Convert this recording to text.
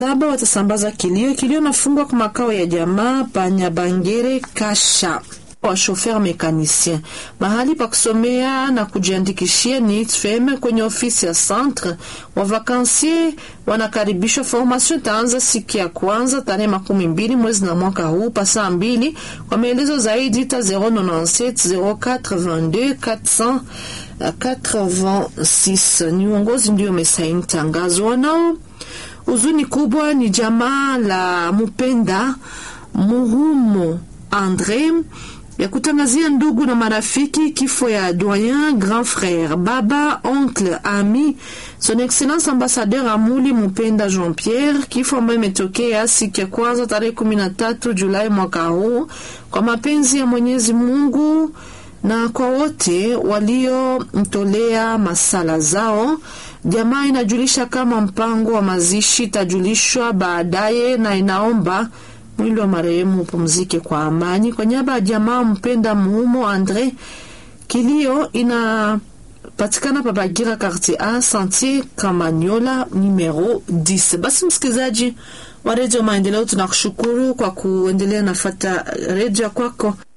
saba watasambaza kilio. Kilio nafungwa kwa makao ya jamaa Panyabangere Kasha wa shofer mekanisien. Mahali pa kusomea na kujiandikishia ni ITFM kwenye ofisi ya centre. Wavakansie wanakaribishwa. Formation itaanza siku ya kwanza tarehe makumi mbili mwezi na mwaka huu pa saa mbili. Kwa maelezo zaidi ta 097 082 486. Ni uongozi ndio umesaini tangazo. Wanao huzuni kubwa ni jamaa la Mupenda Muhumo Andre ya kutangazia ndugu na marafiki kifo ya doyen grand frère baba oncle ami son excellence ambassadeur Amuli Mupenda Jean Pierre, kifo ambayo imetokea siku ya kwanza tarehe kumi na tatu Julai mwaka huu kwa mapenzi ya Mwenyezi Mungu na kwa wote waliomtolea masala zao. Jamaa inajulisha kama mpango wa mazishi itajulishwa baadaye na inaomba mwili wa marehemu upumzike kwa amani. Kwa niaba ya jamaa Mpenda Muumo Andre, kilio inapatikana pa Bagira quartier A Sentier Kamanyola numero 10. Basi msikilizaji wa redio Maendeleo, tunakushukuru kwa kuendelea nafata redio kwako.